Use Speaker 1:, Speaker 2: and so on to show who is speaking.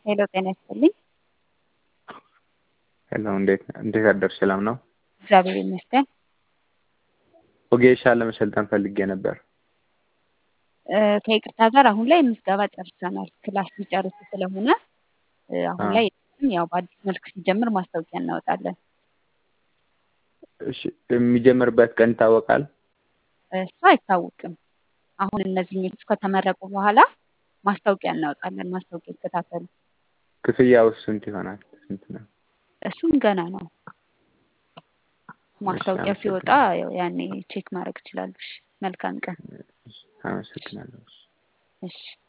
Speaker 1: ሄሎ ጤና ይስጥልኝ።
Speaker 2: ሄሎ እንዴት እንዴት አደርሽ? ሰላም ነው?
Speaker 1: እግዚአብሔር ይመስገን።
Speaker 2: ወጌሻ ለመሰልጠን ፈልጌ ነበር።
Speaker 1: እ፣ ከይቅርታ ጋር አሁን ላይ ምዝገባ ጨርሰናል። ክላስ ሊጨርሱ ስለሆነ እ፣ አሁን
Speaker 2: አ
Speaker 1: ላይ ያው በአዲስ መልክ ሲጀምር ማስታወቂያ እናወጣለን።
Speaker 2: እሺ የሚጀምርበት ቀን ይታወቃል?
Speaker 1: እሱ አይታወቅም። አሁን እነዚህኞቹ ከተመረቁ በኋላ ማስታወቂያ እናወጣለን። ማስታወቂያ ይከታተሉ።
Speaker 2: ክፍያው ስንት ይሆናል? ስንት ነው?
Speaker 1: እሱም ገና ነው።
Speaker 2: እሺ
Speaker 1: ማስታወቂያ ሲወጣ
Speaker 2: አመሰግናለሁ።
Speaker 1: ያው ያኔ ቼክ ማድረግ ትችላለሽ። መልካም ቀን።
Speaker 2: እሺ፣ አመሰግናለሁ።
Speaker 1: እሺ